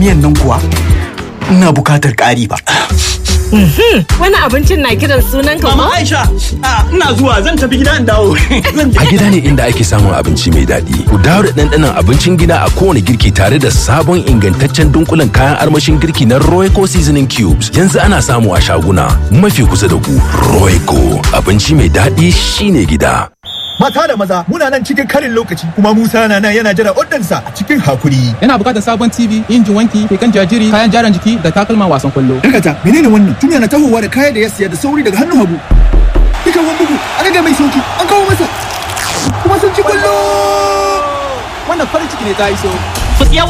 Miyan nan kuwa ina bukatar ƙari ba. Wani abincin na kiran sunan ka Mama ko? Aisha, a, ina zuwa zan tafi gida in dawo. Zan je. A gida ne inda ake samun abinci mai daɗi. Ku dawo da ɗanɗanon abincin gida a kowane girki tare da sabon ingantaccen dunkulen kayan armashin girki na Royco Seasoning Cubes. Yanzu ana samu a shaguna mafi kusa da ku. Royco abinci mai daɗi shine gida. Mata da maza muna nan cikin karin lokaci kuma Musa na nan yana jira oddansa a cikin hakuri. Yana bukatar sabon TV, injin wanki, keken jajiri, kayan jaran jiki da takalman wasan kwallo. Dakata, menene wannan? Tun yana tahowa da kaya da ya siya da sauri daga hannun hagu. Dukan wani bugu, an rage mai sauki, an kawo masa. Kuma sun ci kwallo! Wannan farin ciki ne ta iso. Ku siya